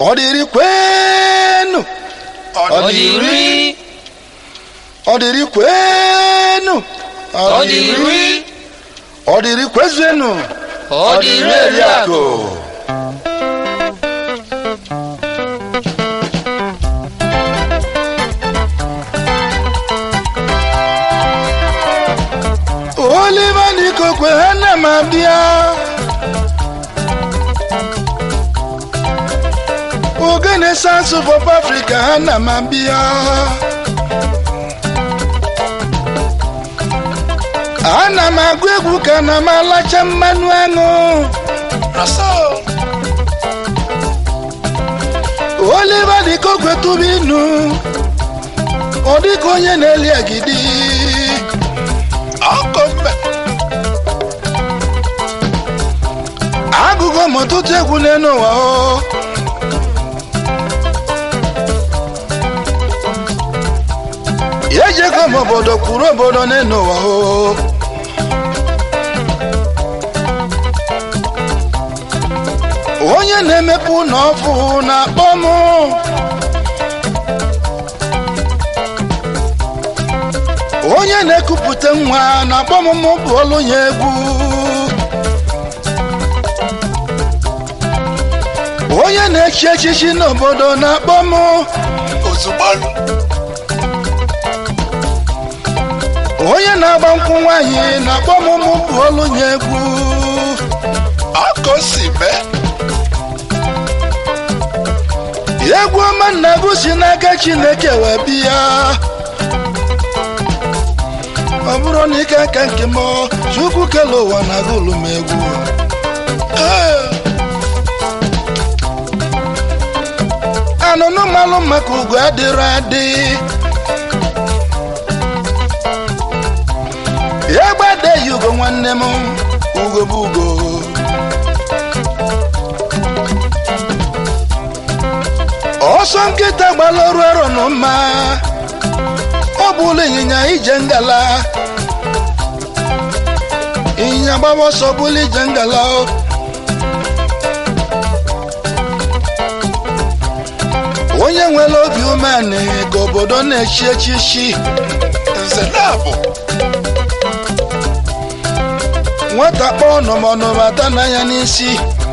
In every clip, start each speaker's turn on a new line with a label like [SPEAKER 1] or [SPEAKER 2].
[SPEAKER 1] ọ dịrị kwenu
[SPEAKER 2] ọ dị iri
[SPEAKER 1] ọ dịrị kwenu
[SPEAKER 2] ọ dị iri
[SPEAKER 1] ọ dịrị kwezuenu
[SPEAKER 2] ọ dị iri eri akụ
[SPEAKER 1] oliva n'ikokwe ha na m abịa ogene sansu pop africa ha na m abịa ana m agụ egwu ka na m alacha mmanụ aṅụ oliva n'ikokwe tụba inu ọ dịka onye na-eli agidi agụgụ m ọtụtụ egwu n'elu ụwa o ejego m obodo kwuru obodo n'elu ụwa o onye na-emepe ụlọ ọfụ na-akpọ m onye na-ekupụta nwa na-akpọ m mụ bụ olu ya egwu onye na-echi echichi n'obodo na-akpọ m
[SPEAKER 2] ozugbo
[SPEAKER 1] onye na-agba nkwụ nwaanyị na-akpọ m mụ bụ olu ya egwu
[SPEAKER 2] ọkụ si mee
[SPEAKER 1] egwu ọma nna-egwu si n'aka chineke wee bịa ọ bụrụ na ike aka nke m chukwu kele ụwa na agụlụ m egwu Ee. anụnụ malụ maka ugo adịrọ adị egbe adeghị ugo nwanne m ugo bụ ugo ọsọ nkịta gbara ọrụ arọ nọ mma ọ bụla ịnyịnya ije ngala ịnyịnya gbawa ọsọ bụla ije ngala o. onye nwere obi umeanị ka obodo na-echi echichi
[SPEAKER 2] nze na-abụ
[SPEAKER 1] nwata kpọọ nọmọnọmata n'anya n'isi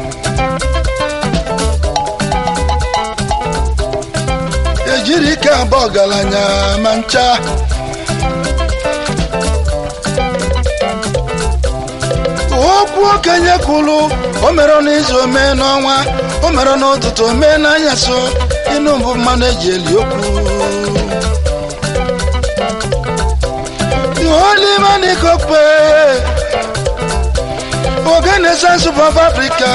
[SPEAKER 1] ejiri ike abụọ ọgaranya ma ncha okwu okenye kwuru o mere n'izu omee n'ọnwa o mere n'ụtụtụ omee n'anyasị ịnụ mbụ mmanụ eji eli okwu olimanikokpe ogene sansu of africa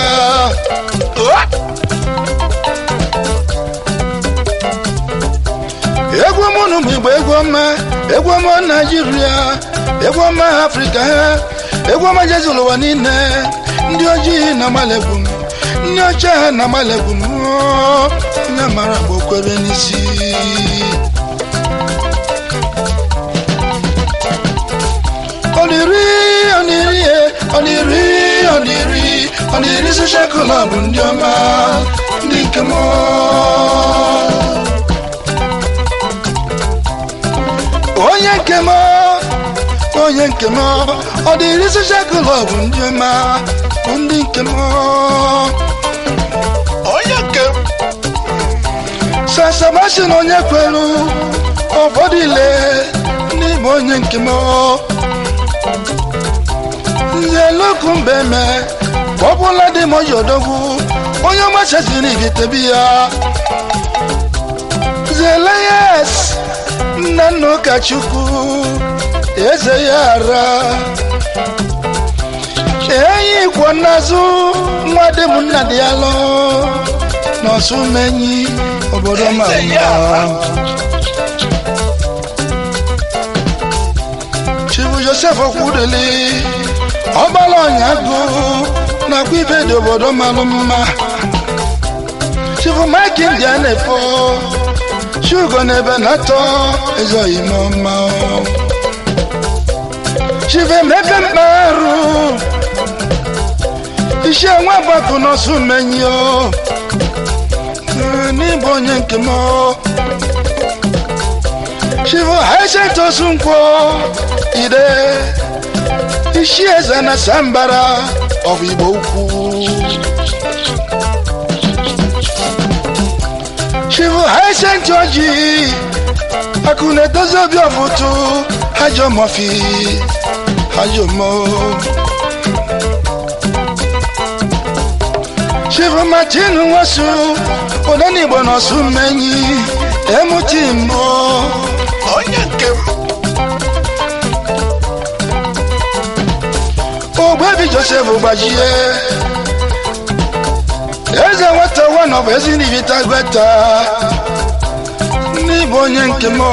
[SPEAKER 1] egwu mụnụ bụ igbo egwu ọma egwu ọma naijiria egwu ọma afrịka egwu ọma jezil ụwa niile ndị ojii na amalegwu m ndị ọcha ha na amalegwu m onye mara bụ okwebe n'isi oniri oniri e, oniri oniri oniri social club ndị ọma ndị nke m onye nke m onye nke m ọ dịrị social club ndị ọma bụ ndị nke m
[SPEAKER 2] onye nke m
[SPEAKER 1] sasabasin onye kwelu ụfọdụ ile n'ime onye nke m nzeluku mbeme ọbụla dị m ojodogwu onye ọmachaziri igitebi ya zeleyes nna nna ụkọchukwu eze ya ara enyi kwọ n'azụ nwa dị m nna dị ya lụ n'ọsụ menyi obodo ma
[SPEAKER 2] Eze ya ara.
[SPEAKER 1] chibu josef okwudeli ọgbala ọnyagụ nakwa ibe dị obodo malụ mma chibu mike india na-efo shugo n'ebe na-atọ ezoghị m ọma chibu emepe mkparụ isi enwe gbapụ n'ọsụ menyi o onye nke m chivo haisentosu nkwọ ide isi eze na sambara ọbụ igbo ukwu chivo haisent oji akụ na-edozi obi ọfụtụ hajọ mọfi hajọ mo chivo martin nwosu odenigbo nọsụ mmenyi emuti mbụ
[SPEAKER 2] onye nke m
[SPEAKER 1] ogbebi josef gbajie eze nweta nwa bụ ezi n'ibita gweta n'ịbụ onye nke m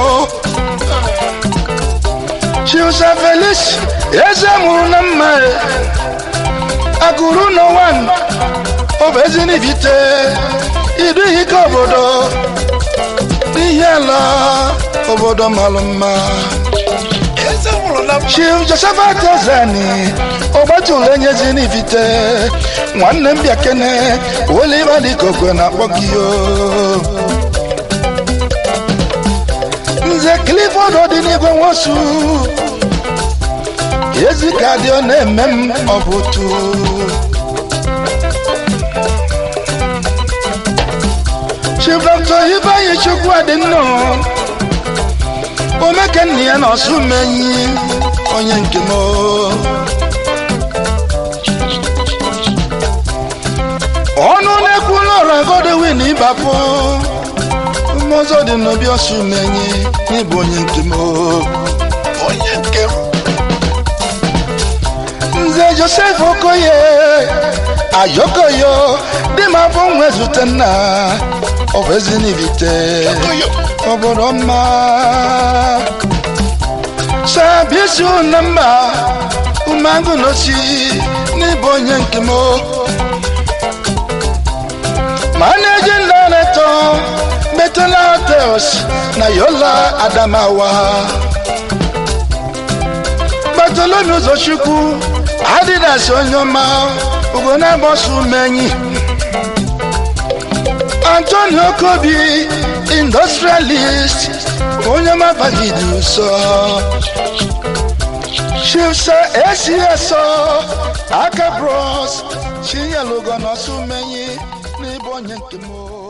[SPEAKER 1] chiusa felis eze mụrụ na mma agụrụ n'ụwa ọ bụ ezi n'ibite idu ike obodo n'ihe ala obodo malụ mma
[SPEAKER 2] eze nwụrụ na mma
[SPEAKER 1] chief josephat ozani ọgbatụlụ enyezi n'ivite nwanne m bịa kene oliva dịka okwe na-akpọ gị o nze clifford dị n'igwe nwosu ezi ka dị ọ na-eme m ọ bụ otu chief dr ibeanyi chukwu adị nnọọ omeke nna ya na ọsụ menyi onye nke m ọnụ na-ekwula ọrụ agodewin ịbapụ mmụzọ dị n'obi ọsụ menyi n'ịbụ onye nke m
[SPEAKER 2] onye nke m
[SPEAKER 1] nze josef okoye ayokoyo dị m afọ nwe zute nna ọ bụ ezi n'ibite
[SPEAKER 2] oyo
[SPEAKER 1] obodo mma sabisi na mba umangu n'osi n'ịbụ onye nke m managing director metala hotels na yola adamawa bartolomew ụzọchukwu adidas onye ọma ugo na-agbaso umenyi antonio kobi industrialist onye mabagidi ụsọ chifsa esiesọ aka bros chinyelugo nọsụ menyi n'ịbụ onye nke m